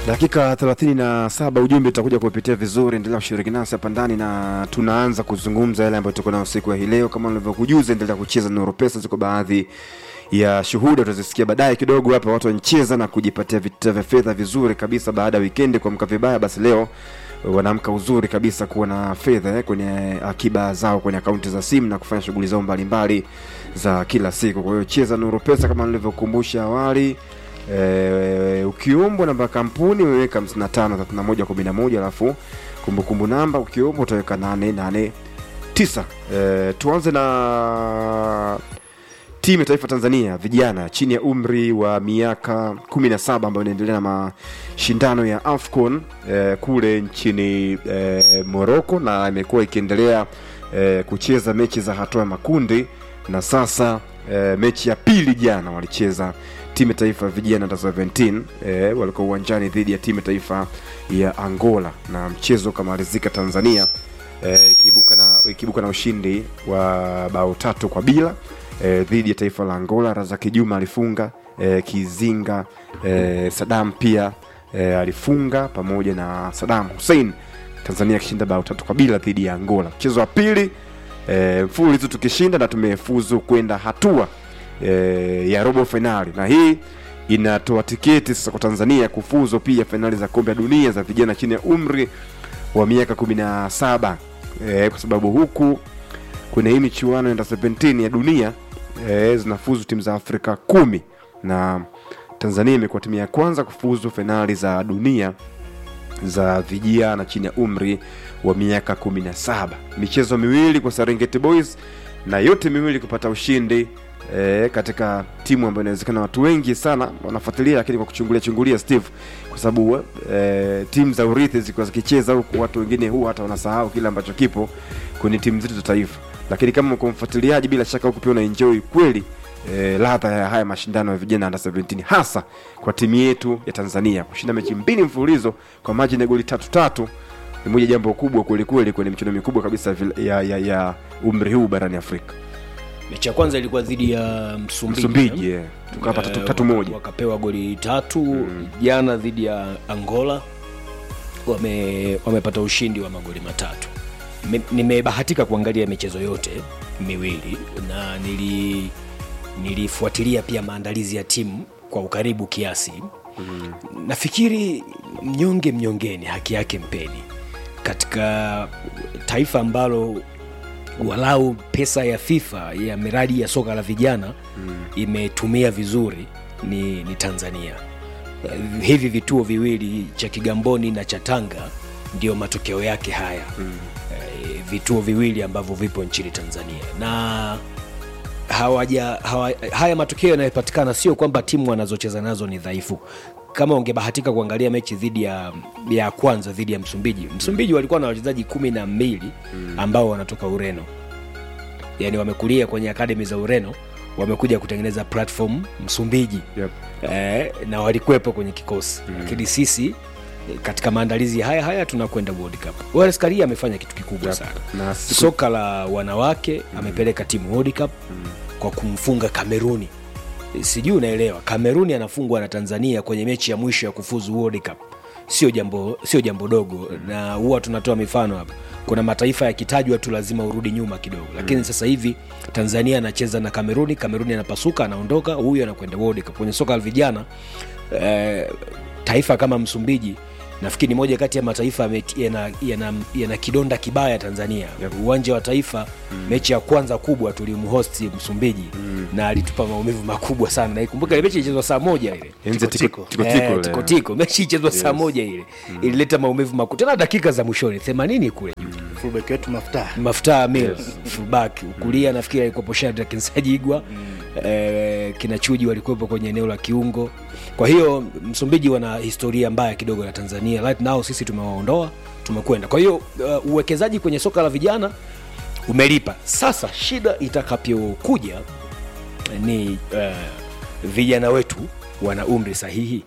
dakika 37 ujumbe utakuja kupitia vizuri endelea kushiriki nasi hapa ndani na tunaanza kuzungumza yale ambayo tuko nayo siku ya hii leo kama nilivyokujuza endelea kucheza nuru pesa ziko baadhi ya shuhuda utazisikia baadaye kidogo hapa watu wanacheza na kujipatia vita vya fedha vizuri kabisa baada ya wikendi kuamka vibaya basi leo wanaamka uzuri kabisa kuwa na fedha eh, kwenye akiba zao kwenye akaunti za simu na kufanya shughuli zao mbalimbali za kila siku kwa hiyo cheza nuru pesa kama nilivyokumbusha awali e, ukiombwa namba ya kampuni umeweka 553111 alafu kumbukumbu namba ukiombwa utaweka 889 e, tuanze na timu ya taifa Tanzania vijana chini ya umri wa miaka 17 ambayo inaendelea na mashindano ya AFCON eh, kule nchini eh, Morocco na imekuwa ikiendelea eh, kucheza mechi za hatua ya makundi na sasa eh, mechi ya pili jana walicheza timu ya taifa ya vijana under 17 eh, walikuwa uwanjani dhidi ya timu ya taifa ya Angola na mchezo ukamalizika Tanzania eh, ikiibuka na, ikiibuka na ushindi wa bao tatu kwa bila eh, dhidi ya taifa la Angola. Razaki Juma alifunga eh, Kizinga eh, Sadam pia eh, alifunga pamoja na Sadam Hussein, Tanzania akishinda bao tatu kwa bila dhidi ya Angola. Mchezo wa pili eh, mfululizo tukishinda na tumefuzu kwenda hatua eh, ya robo fainali, na hii inatoa tiketi sasa kwa Tanzania kufuzu pia fainali za kombe la dunia za vijana chini ya umri wa miaka 17 eh, kwa sababu huku kwenye hii michuano ya under 17 ya dunia e, zinafuzu timu za Afrika kumi na Tanzania imekuwa timu ya kwanza kufuzu fainali za dunia za vijana chini ya umri wa miaka 17. Michezo miwili kwa Serengeti Boys na yote miwili kupata ushindi e, katika timu ambayo inawezekana watu wengi sana wanafuatilia, lakini kwa kuchungulia chungulia Steve, kwa sababu e, timu za urithi zikiwa zikicheza huku, watu wengine huwa hata wanasahau kile ambacho kipo kwenye timu zetu za taifa lakini kama uko mfuatiliaji bila shaka huku pia unaenjoy kweli e, ladha ya haya mashindano ya vijana under 17 hasa kwa timu yetu ya Tanzania kushinda mechi mbili mfululizo kwa maji ya goli tatu tatu ni moja jambo kubwa kweli kweli kwenye michuano mikubwa kabisa ya, ya, ya umri huu barani Afrika. mechi ya kwanza ilikuwa dhidi ya msumbiji, Msumbiji eh, tukapa tatu, Eh, tatu waka- moja wakapewa goli tatu jana dhidi ya angola wame wamepata ushindi wa magoli matatu Me- nimebahatika kuangalia michezo yote miwili na nili nilifuatilia pia maandalizi ya timu kwa ukaribu kiasi mm. nafikiri mnyonge mnyongeni haki yake mpeni katika taifa ambalo walau pesa ya fifa ya miradi ya soka la vijana mm. imetumia vizuri ni, ni tanzania Eh, hivi vituo viwili cha kigamboni na cha tanga ndio matokeo yake haya mm. vituo viwili ambavyo vipo nchini tanzania na hawaja hawa, haya matokeo yanayopatikana sio kwamba timu wanazocheza nazo ni dhaifu kama ungebahatika kuangalia mechi dhidi ya ya kwanza dhidi ya msumbiji msumbiji walikuwa na wachezaji kumi na mbili ambao wanatoka ureno yani wamekulia kwenye akademi za ureno wamekuja kutengeneza platform msumbiji yep. eh, na walikuwepo kwenye kikosi mm. lakini sisi eh, katika maandalizi haya haya tunakwenda world cup Wallace Karia amefanya kitu kikubwa Yep. sana na siku, soka la wanawake mm. amepeleka timu world cup mm. kwa kumfunga kameruni sijui unaelewa kameruni anafungwa na tanzania kwenye mechi ya mwisho ya kufuzu world cup sio jambo sio jambo dogo mm. na huwa tunatoa mifano hapa kuna mataifa yakitajwa tu lazima urudi nyuma kidogo lakini mm. sasa hivi tanzania anacheza na kameruni kameruni anapasuka anaondoka huyu anakwenda world cup kwenye soka la vijana eh, taifa kama msumbiji nafikiri ni moja kati ya mataifa yame- yana, yana, yana kidonda kibaya tanzania Yep. uwanja wa taifa mm. mechi ya kwanza kubwa tulimhosti msumbiji mm. na alitupa maumivu makubwa sana naikumbuka ile mechi ilichezwa saa moja ile enzi tiko Tiko, tiko Eh, tiko tiko tiko mechi ichezwa saa moja ile ilileta maumivu makubwa tena dakika za mwishoni 80 kule juu fullback wetu mafuta mafuta mil fullback ukulia nafikiri alikuwepo Shadrack Nsajigwa eh, kina Chuji walikuwepo kwenye eneo la kiungo kwa hiyo Msumbiji wana historia mbaya kidogo na Tanzania right now sisi tumewaondoa tumekwenda kwa hiyo uh, uwekezaji kwenye soka la vijana umelipa sasa shida itakapokuja ni uh, vijana wetu wana umri sahihi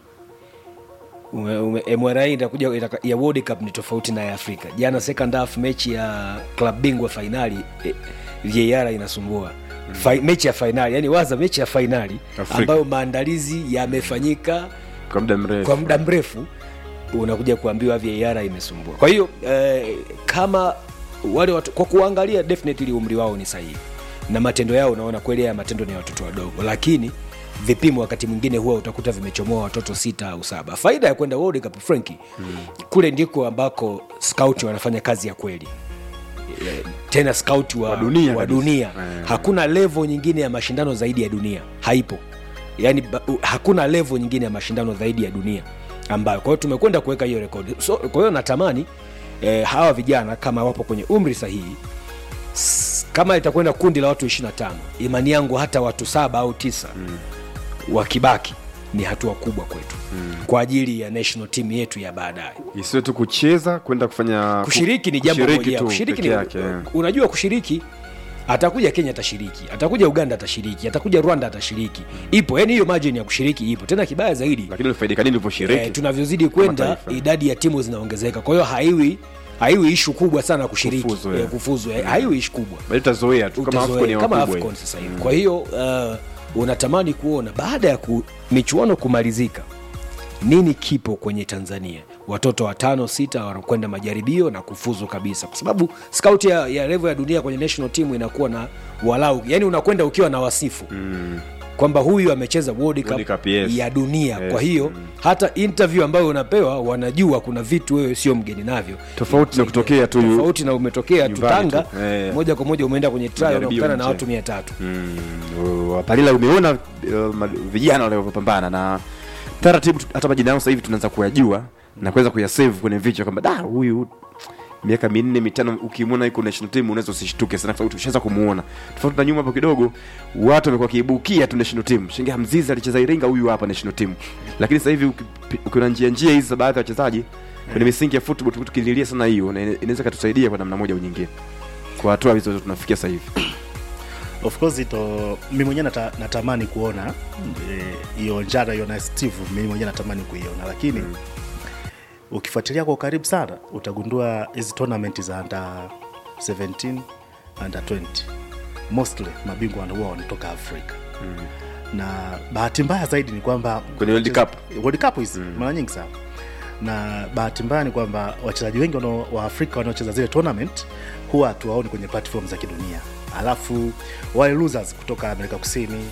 Ume- ume- MRA itakuja itaka- ya World Cup ni tofauti na ya Afrika. Jana second half mechi ya club bingwa fainali eh, VAR inasumbua Fi, mechi ya fainali yani waza mechi ya fainali Afrika. ambayo maandalizi yamefanyika kwa muda mrefu kwa muda mrefu unakuja kuambiwa VAR imesumbua. Kwa hiyo eh, kama wale watu, kwa kuangalia definitely umri wao ni sahihi na matendo yao, unaona kweli haya matendo ni ya watoto wadogo, lakini vipimo wakati mwingine huwa utakuta vimechomoa watoto sita au saba. Faida ya kwenda World Cup Franki, kule ndiko ambako scout wanafanya kazi ya kweli Eh, tena scout wa, Wa dunia wa kabisa. dunia. Eh. Hakuna level nyingine ya mashindano zaidi ya dunia, haipo. Yani ba, u- hakuna level nyingine ya mashindano zaidi ya dunia ambayo, kwa hiyo tumekwenda kuweka hiyo rekodi. So, kwa hiyo natamani eh, hawa vijana kama wapo kwenye umri sahihi s- kama itakwenda kundi la watu 25 imani yangu hata watu saba au tisa mm. wakibaki ni hatua kubwa kwetu mm. kwa ajili ya national team yetu ya baadaye isiwe tu kucheza kwenda kufanya kushiriki ni jambo kushiriki moja tu kushiriki peke ni, yake, eh. unajua kushiriki atakuja kenya atashiriki atakuja uganda atashiriki atakuja rwanda atashiriki ipo yani hiyo margin ya kushiriki ipo tena kibaya zaidi lakini unafaidika nini eh, ulivyoshiriki tunavyozidi kwenda taifa. idadi ya timu zinaongezeka kwa hiyo haiwi haiwi ishu kubwa sana kushiriki Kufuzu, eh, eh. kufuzu eh, haiwi ishu kubwa bali utazoea tu kama Utazoea, AFCON ya kama wakubwa AFCON hivi. sasa hivi kwa hiyo uh, unatamani kuona baada ya ku, michuano kumalizika nini kipo kwenye tanzania watoto watano sita wanakwenda majaribio na kufuzu kabisa kwa sababu scout ya, ya level ya dunia kwenye national team inakuwa na walau yani unakwenda ukiwa na wasifu Mm. kwamba huyu amecheza World Cup, World Cup, yes. ya dunia Yes, kwa hiyo hata interview ambayo unapewa wanajua kuna vitu wewe sio mgeni navyo Tofauti na kutokea tu yu- tofauti na umetokea tu nyumbani Tanga tu, eh. moja kwa moja umeenda kwenye trial Majaribio unakutana na nje. watu mia tatu Mm, wapalila umeona uh, ma- vijana walivyopambana na taratibu tu- hata majina yao sasa hivi tunaanza kuyajua na kuweza kuyasave kwenye vichwa kwamba da huyu miaka minne mitano ukimwona yuko national team unaweza usishtuke sana kwa sababu tushaanza kumuona tofauti na nyuma hapo kidogo watu wamekuwa kiibukia tu national team shinge hamzizi alicheza iringa huyu hapa national team lakini sasa hivi uki- ukiona njia njia hizi za baadhi ya wachezaji kwenye misingi ya football tu- tukililia sana hiyo na ina- inaweza katusaidia kwa namna moja au nyingine kwa hatua hizo tunafikia sasa hivi of course ito mi mwenyewe nata, natamani kuona eh, hiyo eh, njara hiyo na steve mi mwenyewe natamani kuiona lakini mm. ukifuatilia kwa ukaribu sana utagundua hizi tournament za under 17 under 20 mostly mabingwa wanakuwa wanatoka afrika mm. na bahati mbaya zaidi ni kwamba Kwenye World Cup? World Cup hizi mm. mara nyingi sana na bahati mbaya ni kwamba wachezaji wengi wanao- wa afrika wanaocheza zile tournament huwa hatuwaoni kwenye platform za kidunia alafu wale losers kutoka amerika kusini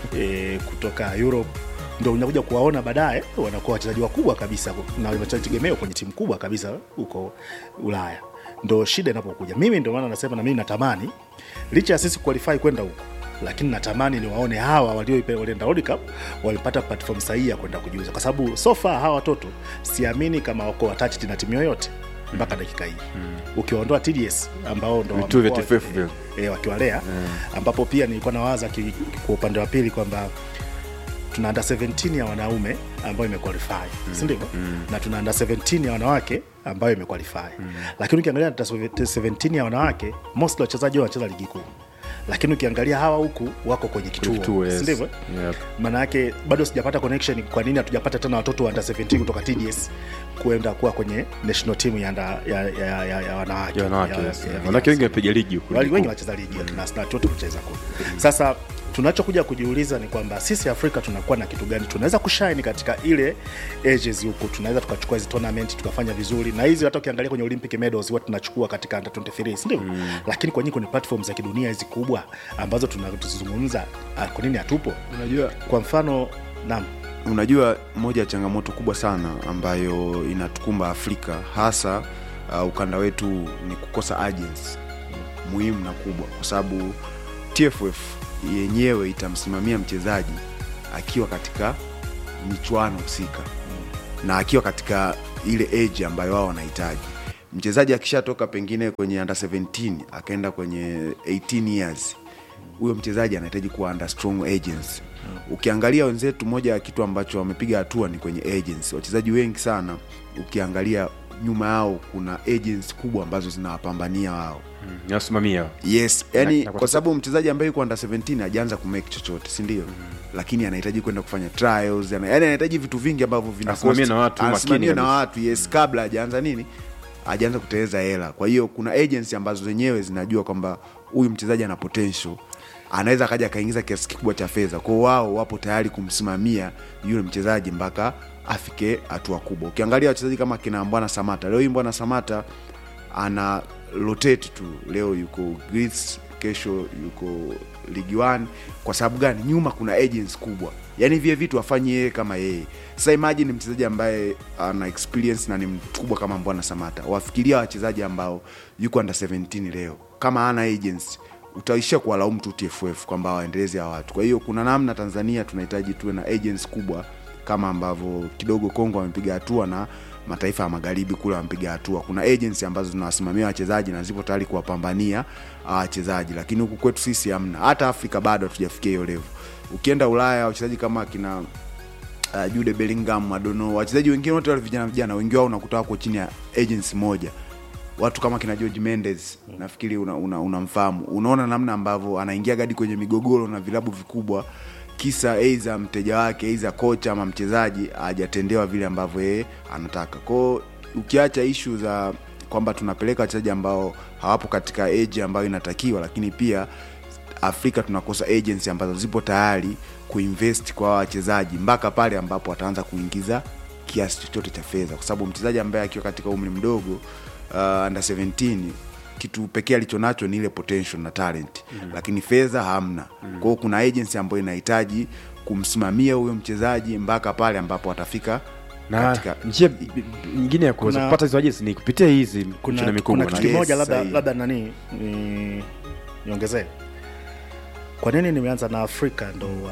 e, kutoka europe ndo unakuja kuwaona baadaye wanakuwa wachezaji wakubwa kabisa na wachezaji tegemeo kwenye timu kubwa kabisa huko ulaya ndo shida inapokuja mimi ndio maana nasema na mimi natamani licha ya sisi kualifai kwenda huko lakini natamani niwaone hawa walio- walienda World Cup walipata platform sahihi ya kwenda kujiuza, kwa sababu so far hawa watoto siamini kama wako attached na timu yoyote mpaka dakika hii mm. ukiwaondoa TDS ambao ndo Vituo vya wamekuwa TFF waki- vile. eh, wakiwalea ambapo pia nilikuwa nawaza ki- kwa upande wa pili kwamba tuna under 17 ya wanaume ambayo imequalify mm. si ndivyo mm. na tuna under 17 ya wanawake ambayo imequalify mm. lakini ukiangalia under 17 ya wanawake most wachezaji wao wanacheza ligi kuu lakini ukiangalia hawa huku wako kwenye kituo, Kituo, yes. si ndivyo Yep. maana yake bado sijapata connection kwa nini hatujapata tena watoto wa under 17 kutoka TDS kuenda kuwa kwenye national team ya, under- ya, ya, ya, ya wanawake Ya wanawake, ya- yes. ya vijana. wanawake wengi wamepiga ligi huku Wali- ligi wengi kuu. wanacheza ligi mm. na na wote kucheza kule. Sasa tunachokuja kujiuliza ni kwamba sisi Afrika tunakuwa na kitu gani tunaweza kushine katika ile ages huko, tunaweza tukachukua hizi tournament tukafanya vizuri, na hizi hata ukiangalia kwenye Olympic medals huwa tunachukua katika under 23 si ndio? Mm. Lakini kwa nini kwenye platform za kidunia hizi kubwa ambazo tunazungumza, ah, kwa nini hatupo? unajua Kwa mfano naam, unajua moja ya changamoto kubwa sana ambayo inatukumba afrika hasa uh, ukanda wetu ni kukosa agency muhimu na kubwa kwa sababu tff yenyewe itamsimamia mchezaji akiwa katika michuano husika na akiwa katika ile age ambayo wao wanahitaji mchezaji akishatoka pengine kwenye under 17 akaenda kwenye 18 years huyo mchezaji anahitaji kuwa under strong agency ukiangalia wenzetu moja ya kitu ambacho wamepiga hatua ni kwenye agency wachezaji wengi sana ukiangalia nyuma yao kuna agency kubwa ambazo zinawapambania wao Mm, nawasimamia yes yani Na- na kwa kwa sababu mchezaji ambaye yuko under 17 hajaanza kumake chochote si ndio lakini anahitaji kwenda kufanya trials ana- yani anahitaji vitu vingi ambavyo vina Asimamie cost- na watu, makini asimamie na kabisa. watu yes kabla hajaanza nini hajaanza kuteleza hela kwa hiyo kuna agency ambazo zenyewe zinajua kwamba huyu mchezaji ana potential anaweza akaja akaingiza kiasi kikubwa cha fedha kwao wao wapo tayari kumsimamia yule mchezaji mpaka afike hatua kubwa ukiangalia wachezaji kama kina mbwana samata leo hii mbwana samata ana rotate tu leo yuko Greece, kesho yuko ligi 1 kwa sababu gani nyuma kuna agents kubwa yaani vile vitu afanye yeye kama yeye sasa imagine mchezaji ambaye ana experience na ni mkubwa kama mbwana samata wafikiria wachezaji ambao yuko under 17 leo kama ana agents utaishia kuwalaumu tu tff kwamba waendeleze hawa watu kwa hiyo kuna namna tanzania tunahitaji tuwe na agents kubwa kama ambavyo kidogo kongo wamepiga hatua na mataifa ya magharibi kule wamepiga hatua kuna agency ambazo zinawasimamia wachezaji na zipo tayari kuwapambania hawa wachezaji lakini huku kwetu sisi hamna hata afrika bado hatujafikia hiyo level ukienda ulaya wachezaji kama akina uh, jude bellingham adono wachezaji wengine wote wale vijana vijana wengi wao unakuta wako chini ya agency moja watu kama kina george mendes nafikiri unamfahamu una, una unamfahamu. unaona namna ambavyo anaingia gadi kwenye migogoro na vilabu vikubwa kisa aidha mteja wake aidha kocha ama mchezaji hajatendewa vile ambavyo yeye anataka kwao ukiacha ishu za kwamba tunapeleka wachezaji ambao hawapo katika age ambayo inatakiwa lakini pia afrika tunakosa agency ambazo zipo tayari kuinvest kwa hawa wachezaji mpaka pale ambapo wataanza kuingiza kiasi chochote cha fedha kwa sababu mchezaji ambaye akiwa katika umri mdogo uh, under 17 kitu pekee alichonacho ni ile potential na talent mm. lakini fedha hamna mm. kwao kuna agency ambayo inahitaji kumsimamia huyo mchezaji mpaka pale ambapo atafika na katika njia nyingine ya kuweza Kuna- kupata hizo ajesi ni kupitia hizi michuano kuna, mikubwa kuna na- kitu Yes, kimoja labda, sahihi. labda nani ni, niongezee kwa nini nimeanza na afrika ndo uh,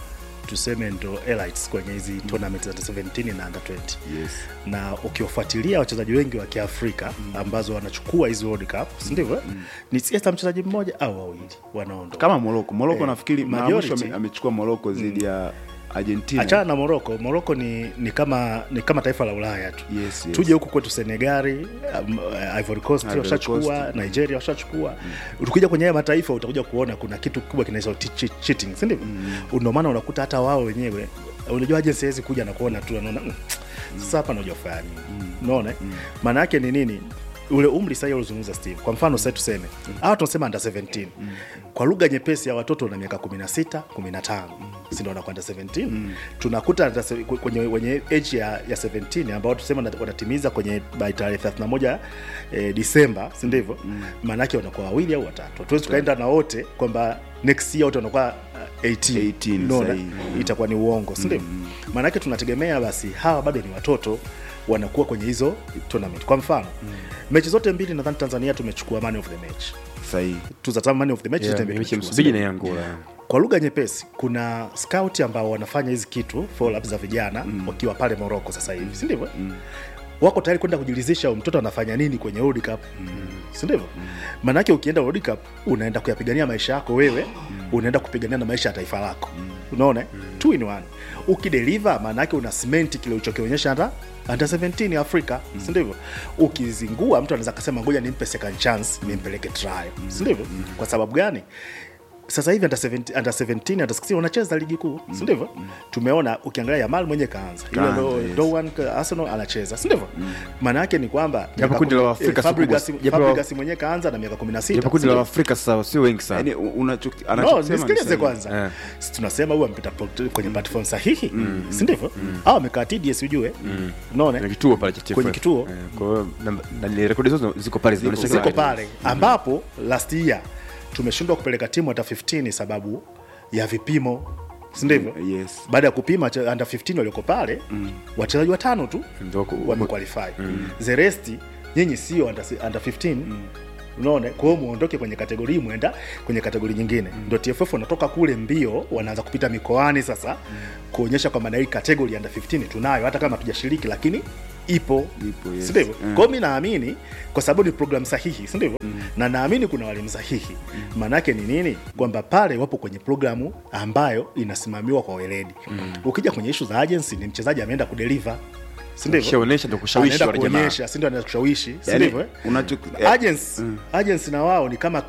tuseme ndo elites kwenye hizi tournament za 17 na under 20 yes. na ukiwafuatilia wachezaji wengi wa kiafrika ambazo wanachukua hizi world cup sindivyo ni siasa mchezaji mmoja au wawili wanaondoka kama moroko moroko Eh, nafikiri mara majority. mwisho ame- amechukua moroko dhidi ya argentina achana na moroko moroko ni, ni kama ni kama taifa la ulaya tu Yes, yes. tuje huku kwetu senegali um, uh, ivory coast Ivory washachukua Coast. nigeria washachukua ukija kwenye haya mataifa utakuja kuona kuna kitu kubwa kinaitwa ti- chi- cheating si ndivyo ndio maana unakuta hata wao wenyewe unajua ajensi hawezi kuja na kuona tu anaona "Mm, sasa hapa najua fanya nini unaona maana yake ni nini ule umri sahii ulizungumza steve kwa mfano sasa tuseme hawa tunasema under 17 kwa lugha nyepesi ya watoto na miaka 16 15 si ndio wanakwenda 17 tunakuta under se- kwenye wenye age ya, ya 17 ambao tusema wana- wanatimiza kwenye by tarehe 31 eh, Disemba si ndivyo maana yake wanakuwa wawili au watatu hatuwezi tukaenda na wote kwamba next year wote wanakuwa uh, 18 18 Unaona? sahihi. itakuwa ni uongo si ndivyo maana yake tunategemea basi hawa bado ni watoto wanakuwa kwenye hizo tournament kwa mfano mechi zote mbili nadhani tanzania tumechukua man of the match sahihi tuzatama man of the match Yeah, zote mbili mechi ya tumechukua, Msumbiji si na ndivyo? Angola kwa lugha nyepesi kuna scout ambao wanafanya hizi kitu follow up za vijana mm. wakiwa pale moroko sasa hivi si ndivyo mm. wako tayari kwenda kujiridhisha huyu mtoto anafanya nini kwenye World Cup mm. si ndivyo maanake ukienda World Cup unaenda kuyapigania maisha yako wewe mm. unaenda kupigania na maisha ya taifa lako mm. unaona mm. two in one ukideliver maanake una cement kile ulichokionyesha hata under 17 ya Afrika mm. si ndivyo ukizingua mtu anaweza kasema ngoja nimpe second chance nimpeleke trial mm. si ndivyo mm. kwa sababu gani sasa hivi under 17 under 17 under 16 wanacheza ligi kuu si ndivyo tumeona ukiangalia Yamal mwenye kaanza ile Kaanza, ndo yes. Doan ka- Arsenal anacheza si ndivyo maana yake ni kwamba Japo miaka kundi la kumi- Waafrika eh, si kubwa. Fabregas Japo- Fabregas mwenye kaanza na miaka 16 japo kundi si la ndivyo? Afrika sasa sio wengi sana yani unachoki- no anachokisema ni nisikilize sahihi. kwanza Eh. Si tunasema huyu amepita pro- kwenye platform sahihi si ndivyo au amekaa TDS ujue unaona na kituo pale cha TFF. Kwenye kituo. Eh, kwa hiyo na- na ni rekodi zote ziko pale zinaonyesha ziko kile- pale ambapo last year tumeshindwa kupeleka timu hata 15 sababu ya vipimo si ndivyo yes baada ya kupima wache- under 15 walioko pale wachezaji watano tu Ndio ku- wamequalify the rest nyinyi sio under, under 15 unaona kwa hiyo muondoke kwenye kategori hii mwenda kwenye kategori nyingine ndio TFF wanatoka kule mbio wanaanza kupita mikoani sasa kuonyesha kwamba na hii kategori under 15 tunayo hata kama hatujashiriki lakini ipo Ipo, yes. si ndivyo Mm. kwa hiyo mi naamini kwa sababu ni program sahihi si ndivyo na naamini kuna walimu sahihi maanaake ni nini kwamba pale wapo kwenye programu ambayo inasimamiwa kwa weledi ukija kwenye ishu za agency ni mchezaji ameenda kudeliver si ndivyo Ukishaonesha ndio kushawishi Anaenda wale jamaa. kuonyesha si ndio anaenda kushawishi si Yani, ndivyo eh? unacho- Agents, agents na wao ni kama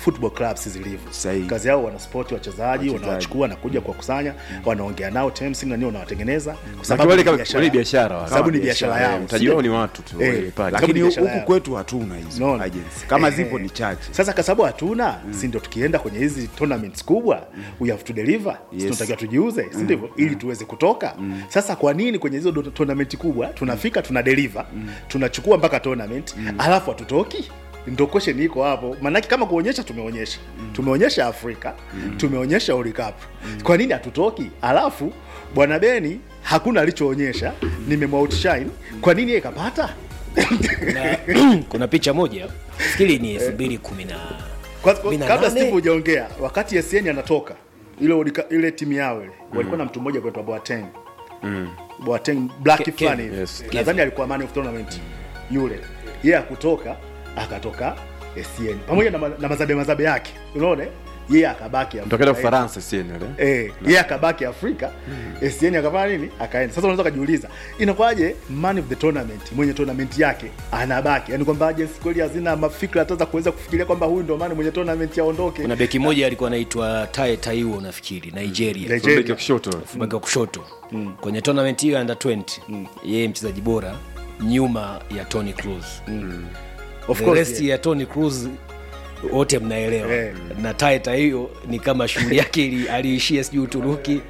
football clubs zilivyo Sahihi. kazi yao wanaspoti wachezaji Wachezaji. wanawachukua na kuja kuwakusanya wanaongea nao terms na nini wanawatengeneza kwa Maana sababu wale ni kama biashara wale yao. biashara wale. sababu ni Kama biashara biashara, yao Eh, mtaji wao sio? ni watu tu Eh, wale pale. Sababu lakini ni biashara huku yao. kwetu hatuna hizo Unaona? agency kama Eh, zipo ni chache sasa kwa sababu hatuna si ndio tukienda kwenye hizi tournaments kubwa we have to deliver Si Yes. tunatakiwa tujiuze si ndivyo ili tuweze kutoka sasa kwa nini kwenye hizo do- tournament kubwa tunafika tuna deliver tunachukua mpaka tournament alafu hatutoki ndo question iko hapo maanake kama kuonyesha tumeonyesha tumeonyesha afrika tumeonyesha World Cup kwa nini hatutoki alafu bwana beni hakuna alichoonyesha nimemwoutshine kwa nini yeye kapata kuna, kuna picha moja fikiri ni elfu mbili kumi na Kwa- kumi na kabla nane. Steve hujaongea, wakati SN anatoka ile ulika- ile timu yao ile walikuwa na mtu mmoja kuitwa Boateng Boateng black Ke- fulani Kevin, hivi. yes, nadhani alikuwa man of tournament yule yeye akutoka akatoka SN pamoja na, ma- na mazabe mazabe yake unaona yeye akabaki Afrika. Mtokea Ufaransa si ile. Eh, yeye akabaki Afrika SN akafanya nini? Akaenda. Sasa unaweza kujiuliza inakuwaje man of the tournament mwenye tournament yake anabaki, yani kwamba agency kweli hazina mafikra hata za kuweza kufikiria kwamba huyu ndo maana mwenye tournament aondoke. kuna beki moja alikuwa anaitwa tae taiwo nafikiri nigeria Nigeria. Beki wa kushoto. beki wa kushoto kwenye tournament hiyo ya under 20 yeye mchezaji bora nyuma ya tony cruz Of the course, rest yeah. ya tony cruz wote mnaelewa Eh. na taeta hiyo ni kama shughuli yake ili- aliishia sijui uturuki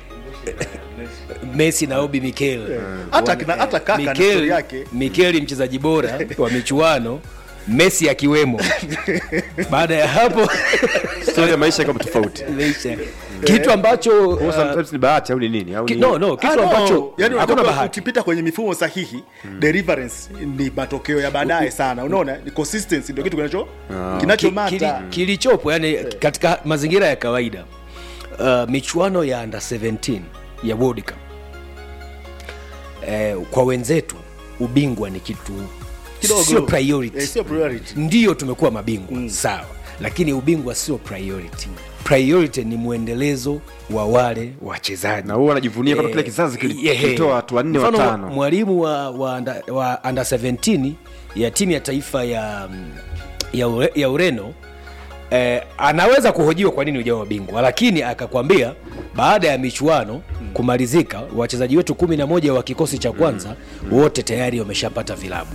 messi na obi mikel Hata kina- hata kaka na story yake. mikel mchezaji bora wa michuano messi akiwemo baada ya hapo Story ya maisha kama tofauti. imeisha. kitu ambacho Kwa uh, sometimes ni bahati au ni nini? Au ki, ni no, no, Ah, kitu no, ambacho yani hakuna unajua bahati ukipita kwenye mifumo sahihi deliverance ni matokeo ya baadaye sana unaona ni consistency ndio kitu kinacho Ki- kili- kinachomata kilichopo yani katika mazingira ya kawaida uh, michuano ya under 17 ya World Cup eh, kwa wenzetu ubingwa ni kitu Kidogo. sio priority Eh, sio priority ndiyo tumekuwa mabingwa sawa lakini ubingwa sio priority priority ni mwendelezo wa wale wachezaji Na huwa anajivunia kama Eh, kile kizazi kili- yeah. kilitoa watu wanne Mfano, watano. mwalimu wa, wa, under, wa under 17 ya timu ya taifa ya mm, ya, ure, ya ureno eh, anaweza kuhojiwa kwa nini ujawa wabingwa lakini akakwambia baada ya michuano kumalizika wachezaji wetu kumi na moja wa kikosi cha kwanza wote tayari wameshapata vilabu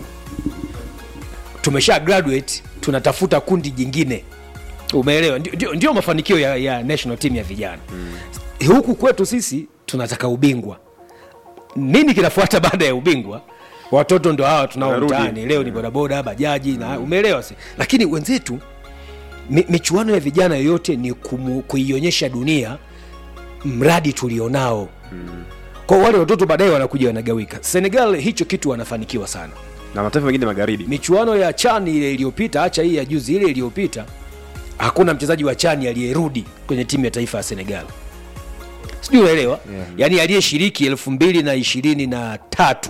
tumesha graduate tunatafuta kundi jingine umeelewa ndio, ndio, ndio mafanikio ya, ya national team ya vijana mm. huku kwetu sisi tunataka ubingwa nini kinafuata baada ya ubingwa watoto ndo hawa tunao Wanarudi. mtaani leo ni bodaboda bajaji na umeelewa si lakini wenzetu mi, michuano ya vijana yoyote ni kumu, kuionyesha dunia mradi tulionao mm. kwa wale watoto baadaye wanakuja wanagawika senegal hicho kitu wanafanikiwa sana Na mataifa mengine magharibi. michuano ya chani ile iliyopita hacha hii ya juzi ile iliyopita hakuna mchezaji wa chani aliyerudi kwenye timu ya taifa ya senegal sijui unaelewa yeah. yaani aliyeshiriki elfu mbili na ishirini na tatu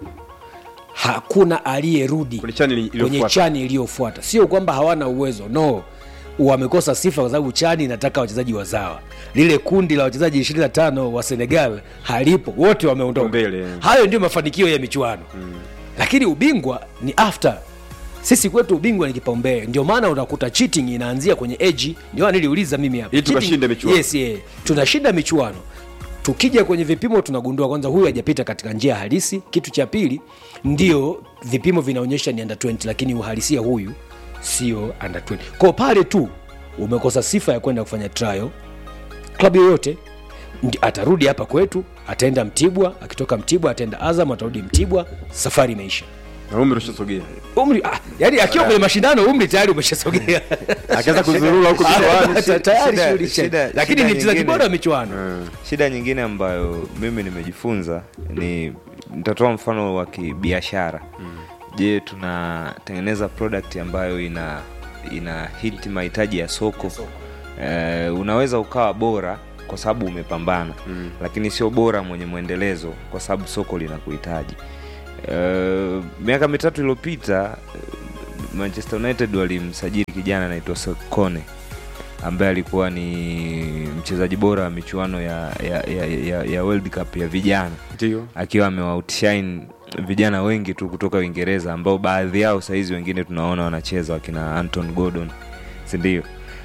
hakuna aliyerudi Kwenye chani ili- kwenye iliyofuata. chani iliyofuata sio kwamba hawana uwezo no wamekosa sifa kwa sababu chani inataka wachezaji wazawa lile kundi la wachezaji 25 wa senegal halipo wote wameondoka Mbele. hayo ndio mafanikio ya michuano mm. lakini ubingwa ni after sisi kwetu ubingwa ni kipaumbele ndio maana unakuta cheating inaanzia kwenye eji ndio maana niliuliza mimi hapa Ili Cheating- tukashinde michuano. yes, yeah. tunashinda michuano tukija kwenye vipimo tunagundua kwanza huyu hajapita katika njia halisi kitu cha pili ndio vipimo vinaonyesha ni under 20 lakini uhalisia huyu sio under 20 kwao pale tu umekosa sifa ya kwenda kufanya trial klabu yoyote ndi- atarudi hapa kwetu ataenda mtibwa akitoka mtibwa ataenda azam atarudi mtibwa safari imeisha Na umri ushasogea. umri ah, yani akiwa kwenye mashindano umri tayari umeshasogea Akaanza kuzurura huko mikoani. Ta- tayari shida- shughuli isha- shida- lakini shida ni mchezaji nyingine- bora wa michuano shida nyingine ambayo mimi nimejifunza ni nitatoa mfano wa kibiashara je tunatengeneza product ambayo ina ina hiti mahitaji ya soko eh, unaweza ukawa bora kwa sababu umepambana mm. lakini sio bora mwenye mwendelezo kwa sababu soko linakuhitaji eh, miaka mitatu iliyopita eh, manchester united walimsajili kijana anaitwa Sokone ambaye alikuwa ni mchezaji bora wa michuano ya, ya, ya, ya, ya World Cup ya vijana Ndio. akiwa amewautshine vijana wengi tu kutoka Uingereza ambao baadhi yao sahizi wengine tunaona wanacheza wakina Anton Gordon sindio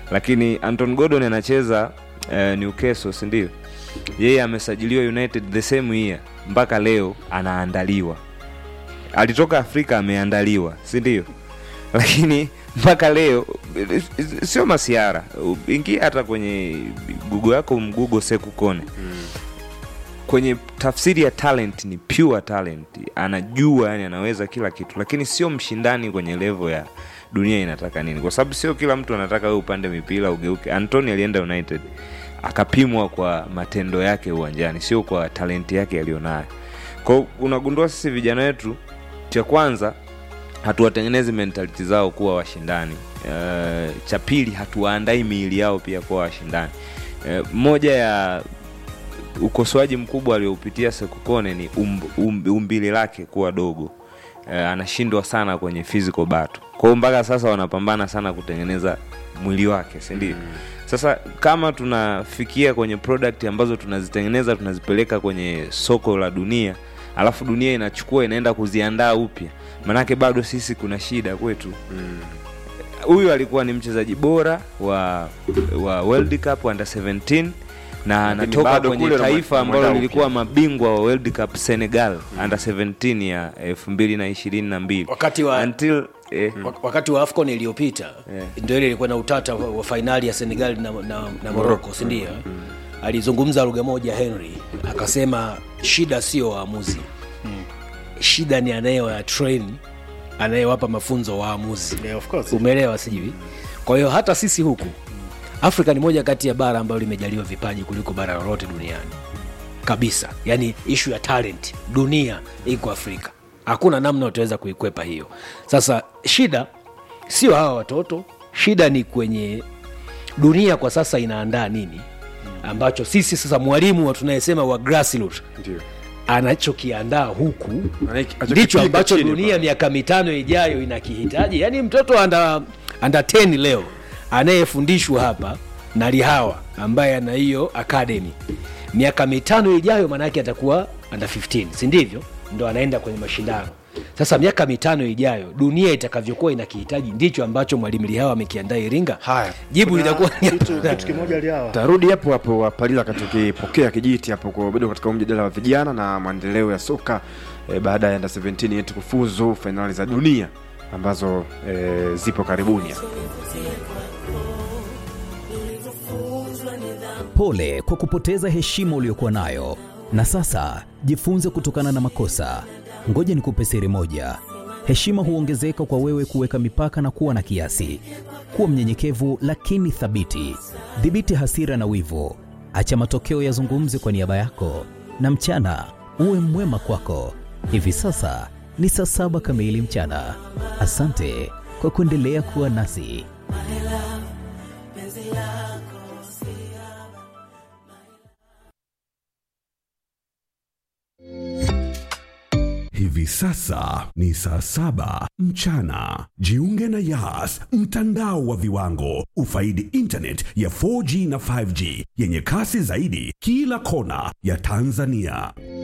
lakini anton gordon anacheza uh, newcastle sindio yeye amesajiliwa united the same year mpaka leo anaandaliwa alitoka afrika ameandaliwa sindio lakini mpaka leo sio masiara ingia hata kwenye gugo yako mgugo sekukone kwenye tafsiri ya talent ni pure talent anajua yani anaweza kila kitu lakini sio mshindani kwenye levo ya dunia inataka nini kwa sababu sio kila mtu anataka we upande mipira ugeuke antony alienda united akapimwa kwa matendo yake uwanjani sio kwa talenti yake aliyonayo kwao unagundua sisi vijana wetu cha kwanza hatuwatengenezi mentality zao kuwa washindani uh, cha pili hatuwaandai miili yao pia kuwa washindani uh, moja ya ukosoaji mkubwa alioupitia sekukone ni umb, umb, umbili lake kuwa dogo uh, anashindwa sana kwenye physical battle kwao mpaka sasa wanapambana sana kutengeneza mwili wake sindio mm. sasa kama tunafikia kwenye product ambazo tunazitengeneza tunazipeleka kwenye soko la dunia alafu dunia inachukua inaenda kuziandaa upya manake bado sisi kuna shida kwetu huyu mm. alikuwa ni mchezaji bora wa wa world cup under 17 na anatoka bado kwenye kule taifa unamwenda ambalo upya. lilikuwa mabingwa wa world cup senegal mm. under 17 ya elfu mbili na ishirini na mbili Wakati wa- until eh, Wak- wakati wa afcon iliyopita Yeah. ndio ile ilikuwa na utata wa, wa fainali ya senegal na, na, na morocco sindio alizungumza lugha moja henry akasema shida sio waamuzi shida ni anayewa train anayewapa mafunzo waamuzi Yeah, of course. umeelewa sijui kwa hiyo hata sisi huku afrika ni moja kati ya bara ambayo limejaliwa vipaji kuliko bara lolote duniani kabisa yaani ishu ya talent dunia iko afrika hakuna namna utaweza kuikwepa hiyo sasa shida sio hawa watoto shida ni kwenye dunia kwa sasa inaandaa nini ambacho sisi sasa mwalimu wa tunayesema wa grassroot Ndio. anachokiandaa huku Anaiki- ndicho anachokipika ambacho chini dunia pale. miaka mitano ijayo inakihitaji yaani mtoto anda, anda 10 leo anayefundishwa hapa na lihawa ambaye ana hiyo academy miaka mitano ijayo maanaake atakuwa anda 15 si ndivyo ndo anaenda kwenye mashindano sasa miaka mitano ijayo dunia itakavyokuwa inakihitaji ndicho ambacho mwalimu lihawa amekiandaa iringa Haya. jibu Kuna litakuwa ni kitu, kitu kimoja alihawa tarudi hapo hapo wapalila katukipokea kijiti hapo kwa bado katika mjadala wa vijana na maendeleo ya soka e, baada ya under 17 yetu kufuzu fainali za dunia ambazo e, zipo karibuni hapa. Pole kwa kupoteza heshima uliyokuwa nayo, na sasa jifunze kutokana na makosa. Ngoja nikupe siri moja: heshima huongezeka kwa wewe kuweka mipaka na kuwa na kiasi. Kuwa mnyenyekevu lakini thabiti. Dhibiti hasira na wivu, acha matokeo yazungumze kwa niaba yako, na mchana uwe mwema kwako. Hivi sasa ni saa saba kamili mchana. Asante kwa kuendelea kuwa nasi. Hivi sasa ni saa saba mchana. Jiunge na Yas, mtandao wa viwango. Ufaidi internet ya 4G na 5G yenye kasi zaidi kila kona ya Tanzania.